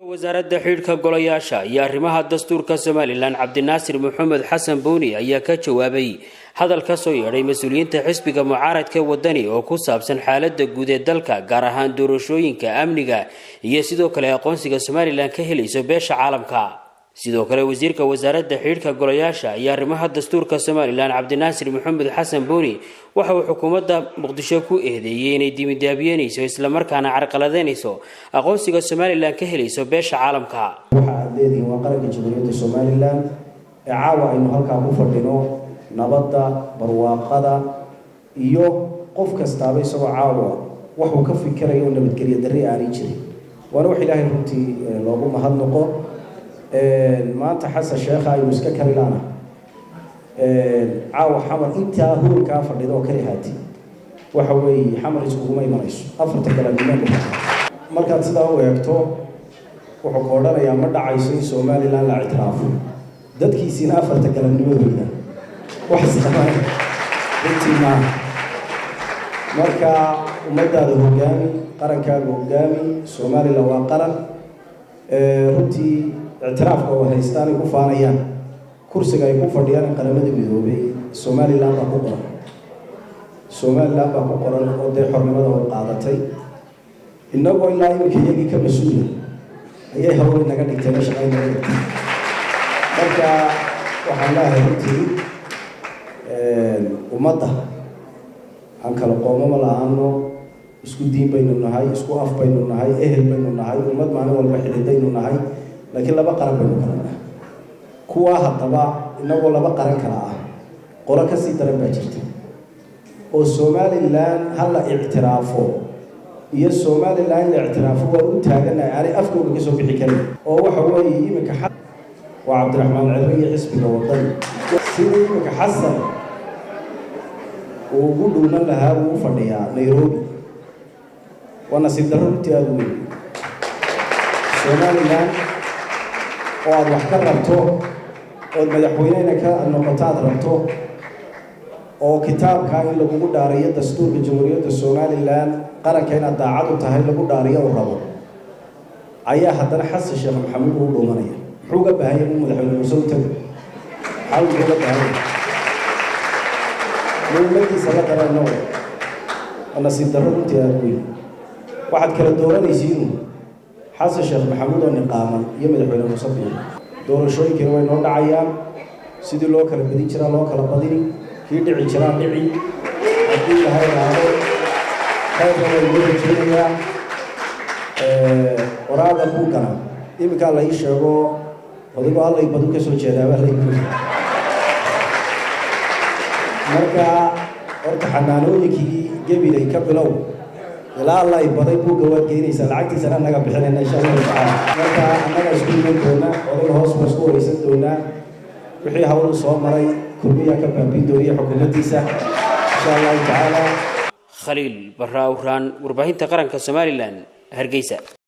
wasaaradda xidhiidhka golayaasha iyo arrimaha dastuurka somalilan cabdinaasir maxamed xasan buuni ayaa ka jawaabay hadal ka soo yeedhay mas-uuliyiinta xisbiga mucaaradka wadani oo ku saabsan xaalada guud ee dalka gaar ahaan doorashooyinka amniga iyo sidoo kale aqoonsiga somalilan ka helayso beesha caalamka sidoo kale wasiirka wasaaradda xidhiidhka golayaasha iyo arrimaha dastuurka somalilan cabdinaasir maxamed xasan buuni waxa uu xukuumadda muqdisho ku eedeeyey inay dimidaabyeynayso islamarkaana carqaladeynayso aqoonsiga somalilan ka helayso beesha caalamka waxa aad leedihiin waa qaranka jamhuuriyadda somalilan ee caawa aynu halkaa ku fadhino nabadda barwaaqada iyo qof kastaaba isagoo caawa waxuu ka fikirayo oo nabadgelyo darri aanay jirin waana wax ilaahay runtii loogu mahadnaqo maanta xasan sheekha aynu iska karilaana caawa xamar intaa hurunkaa fadhida oo kali haati waxa weeye xamar iskuguma imanayso afarta galanimeen markaad sidaa u eegto wuxuu ka odhanayaa ma dhacayso in somalilan la ictiraafo dadkiisiina afarta galabnimadooda wax samaan runtii maaha marka ummadaada hogaami qarankaaga hogaami somalilan waa qaran runtii ictiraafka oo haystaan ay ku faanayaan kursiga ay ku fadhiyaan in qaramada midoobay somalilan baa ku qoran somalilan baa ku qoran oo dee xornimada oo qaadatay innagoo ilaa iminka iyagii ka mas-uula ayay hawlay naga dhigtay na shaqayn naga dhigtay marka waxaan leehay runtii ummadda aan kala qoomama la-aano isku diin baynu nahay isku af baynu nahay ehel baynu nahay ummad maalin walba xidhidaynu nahay laakiin laba qaran baynu kala nahay kuwaa haddaba inagoo laba qaran kala ah qolo kasii daran baa jirta oo somalilan ha la ictiraafo iyo somalilan la ictiraafo waa u taaganahay aanay afkooga ka soo bixi karin oo waxa weeye iminka xa waa cabdiraxmaan cere iyo xisbiga wadani sidii iminka xasan uu ugu dhownan lahaa wuu u fadhiyaa nairobi waa nasiib darro runtii aada u weyn somalilan oo aada wax ka rabto ood madaxweynena ka noqoto aada rabto oo kitaabkaa in lagugu dhaariyo dastuurka jamhuuriyadda somalilan qaranka inaad daacad u tahay lagu dhaariyo uu rabo ayaa haddana xasan sheekh maxamuud uu dhuumanaya muxuu uga baahanya inuu madaxweyne murse u tago maxaa muxuu uga baahanya muhiimadiisa la garanno waa nasiib darro runtii aada weyn waxaad kala dooranaysiinu xasan sheekh maxamuud oo niqaaman iyo madaxweyne muuse biin doorashooyinkiina way noo dhacayaan sidii loo kala badin jiraa loo kala badini kii dhici jiraa dhici haddii lahay raado qaybka way loo rajeynayaa waraada buugana iminkaa la ii sheego odigoo allay badu ka soo jeedaaba lay marka horta xanaanooyinkii gebilay ka bilow ilaa alla ay baday buugga waad geynaysaa lacagtiisana annaga bixinayna insha allahu tacaala marka annaga isku iman doonaa oday hoos baa isku wareysan doonaa wixii hawlu soo maray kulmiyaa ka baabin dooniya xukuumaddiisa insha allahu tacaala khaliil barra awraan warbaahinta qaranka somalilan hargeysa